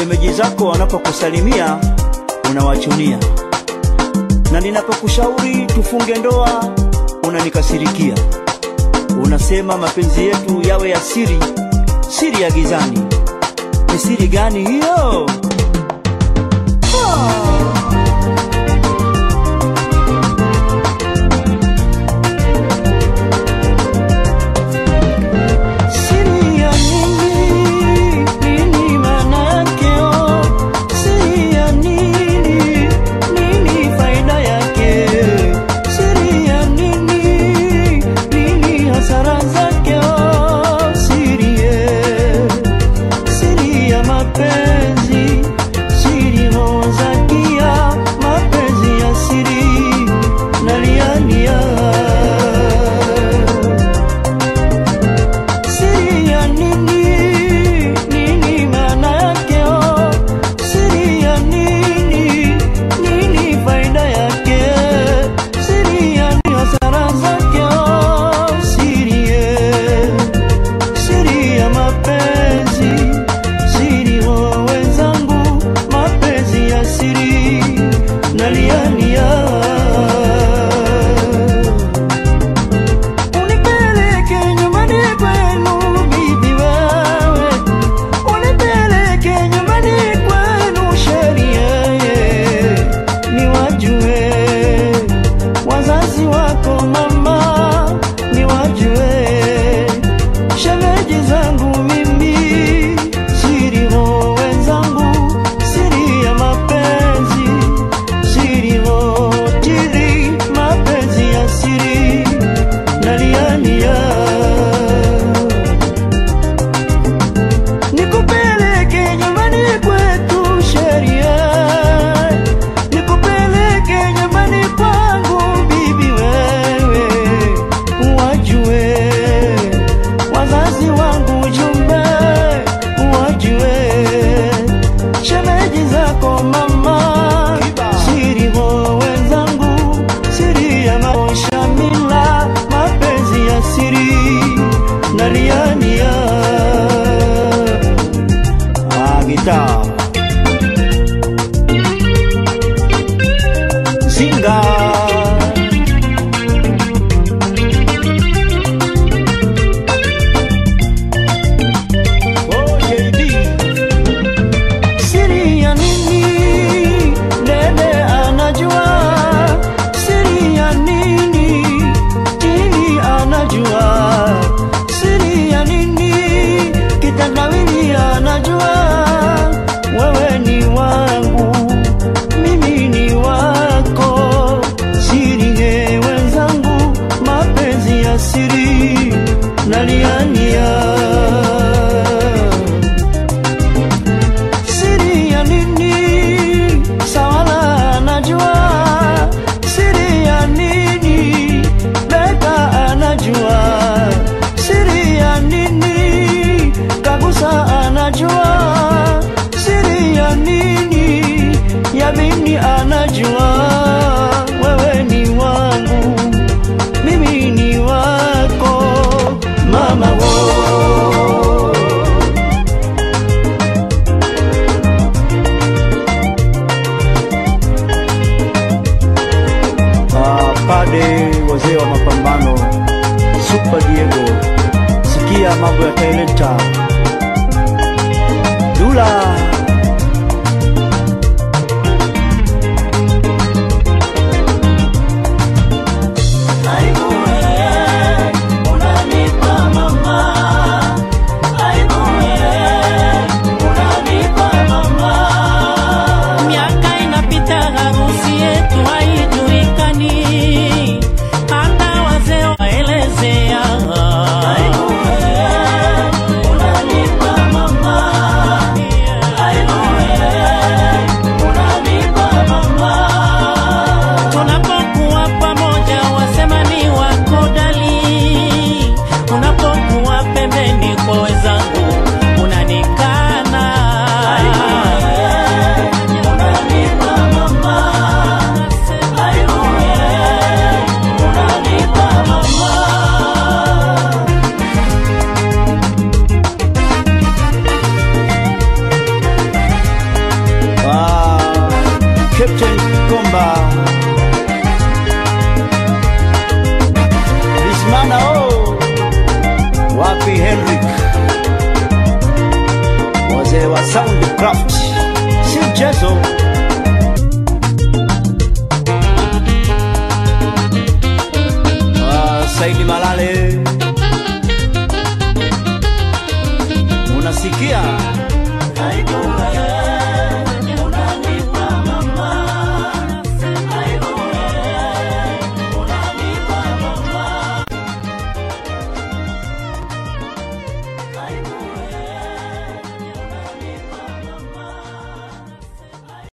shemeji zako wanapokusalimia unawachunia, na ninapokushauri tufunge ndoa unanikasirikia. Unasema mapenzi yetu yawe ya siri, siri ya gizani. Ni siri gani hiyo? Siri ya nini? Nini maana yake? Oh, siri ya nini? Nini faida yake? Siri ya nini? Nini hasara zake? Oh, siri ye. Siri ya mapenzi, siri hozakia, mapenzi ya siri naliania Siri ya nini? Nini maana yake? Oh, siri ya nini? Nini faida yake? Siri ya nini hasara zake? Oh, siri ye. Siri ya mapenzi, siri wa wenzangu, mapenzi ya siri naliania Unipeleke nyumbani kwenu bibi wewe, unipeleke nyumbani kwenu sheria niwajue wazazi wako mama, niwajue shemeji zangu mimi, siri ho wenzangu, siri ya mapenzi, siri ho tiri, mapenzi ya siri naliania nikupeleke nyumbani kwetu sheria nikupeleke nyumbani kwangu bibi wewe wajue wazazi wangu jumbe wajue shemeji zako mama siri ho wenzangu siri ya maosha mila mapenzi ya siri naliania ah, gitaa Zinga Oh, JB. Siri ya nini? Dede anajua siri ya nini? Tini anajua siri ya nini? Kitandawili anajua wewe ni wangu, mimi ni wako. Siri ye wenzangu, mapenzi ya siri naliania siri ya nini? Sawala anajua siri ya nini? Beka anajua siri ya nini? Kagusa anajua siri ya nini? Yabini anajua wewe ni wangu, mimi ni wako, mama wo Ah, pade wazee wa mapambano Super Diego, sikia mambo ya talenta Dula Miaka inapita, harusi yetu haijulikani, hata wazee waelezea. Captain Komba Bismana oh wapi Henrik wazee wa Soundcraft si mchezo